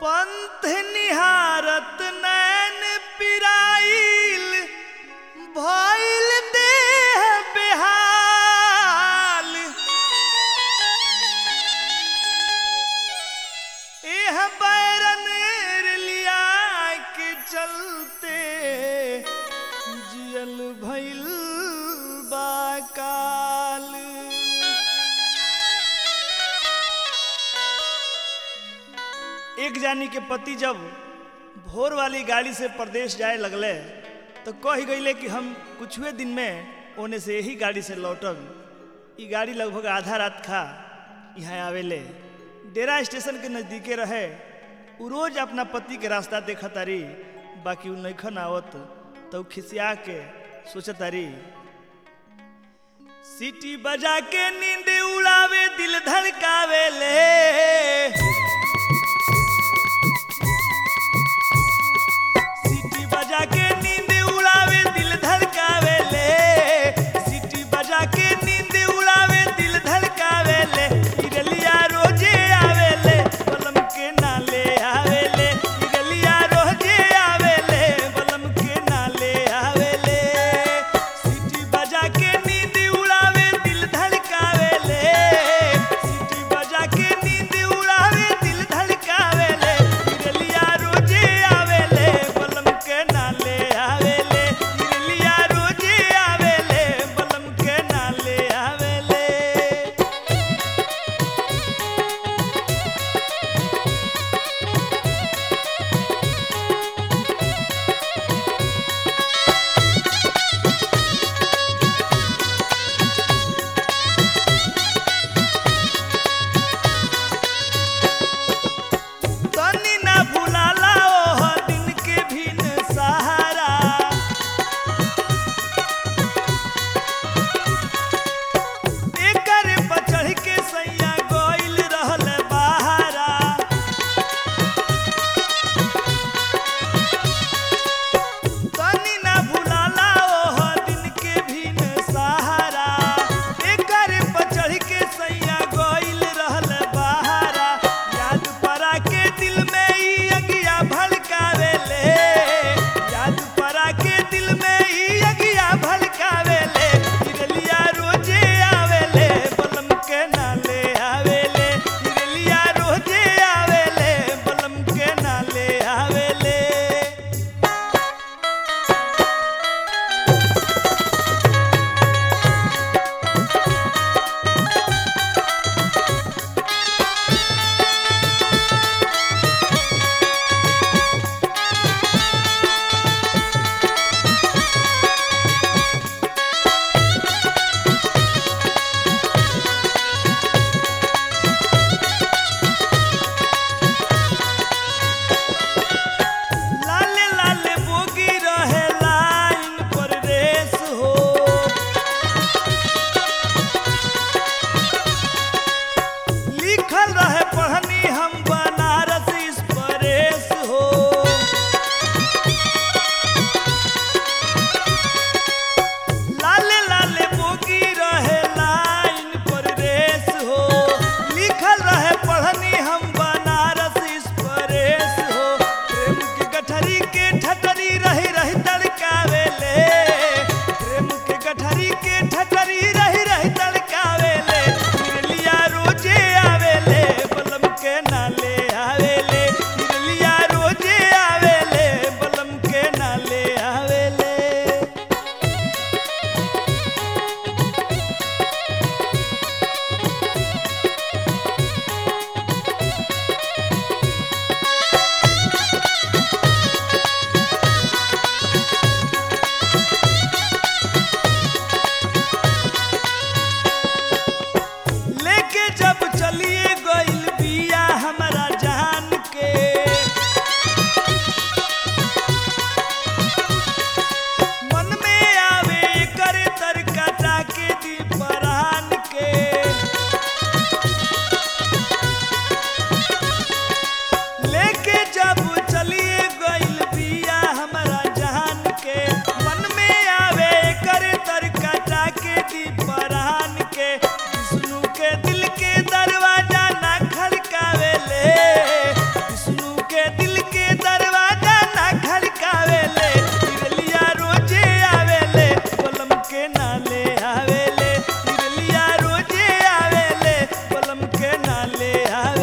पंथ निहारत नैन पिराइल भइल देह बेहाल एह बैरन लिया के चलते जियल भइल बाकाल एक जानी के पति जब भोर वाली गाड़ी से प्रदेश जाए लगले तो कह गईले कि हम कुछुए दिन में ओने से यही गाड़ी से लौटब ई गाड़ी लगभग आधा रात खा यहाँ आवेले डेरा स्टेशन के नज़दीके रहे उ रोज अपना पति के रास्ता देखा तारी बाकी उ नैखन आवत तो उ खिसिया के सोचत तारी सीटी बजा के नींद उड़ावे दिल धड़कावे ले सीटी बजा के नींद उड़ावे दिल धड़कावे ले सीटी बजा के नींद उड़ावे दिल धड़कावे ले इरलिया रोजे आवे ले बलम के नाले आवे ले इरलिया रोजे आवे ले बलम के नाले आवे ले सीटी बजा के नींद उड़ावे दिल धड़कावे ले सीटी बजा के नींद उड़ावे दिल धड़कावे ले इरलिया रोजे आवे ले बलम के नाले आवे ले इरलिया रोजे आवे ले बलम के नाले आवे ले तनी ना भुलाला ओह दिन के भिन सहारा एकर पर चढ़ के सैया गइल रहल बहारा तनी ना भुलाला ओह दिन के भिन सहारा एकर पर चढ़ के सैया गइल रहल बहारा याद परा के दिल में ई अगिया भड़कावे ले याद परा के दिल में ई अगिया भड़कावे ले इरलिया रोजे आवे ले बलम के नाले आवे ले इरलिया रोजे आवे ले बलम के नाले आवे ले लाले लाले बोगी रहे लाइन पर रेस हो लिखल रहे पढ़नी हम बनारस इस परेश हो लाले लाले बोगी रहे लाइन पर रेस हो लिखल रहे पढ़नी हम बनारस इस परेश हो प्रेम के गठरी के ठटरी रही रही तड़कावे ले प्रेम के गठरी के ठटरी रही रही तड़कावे ले इरलिया रोजे आवे ले आवेले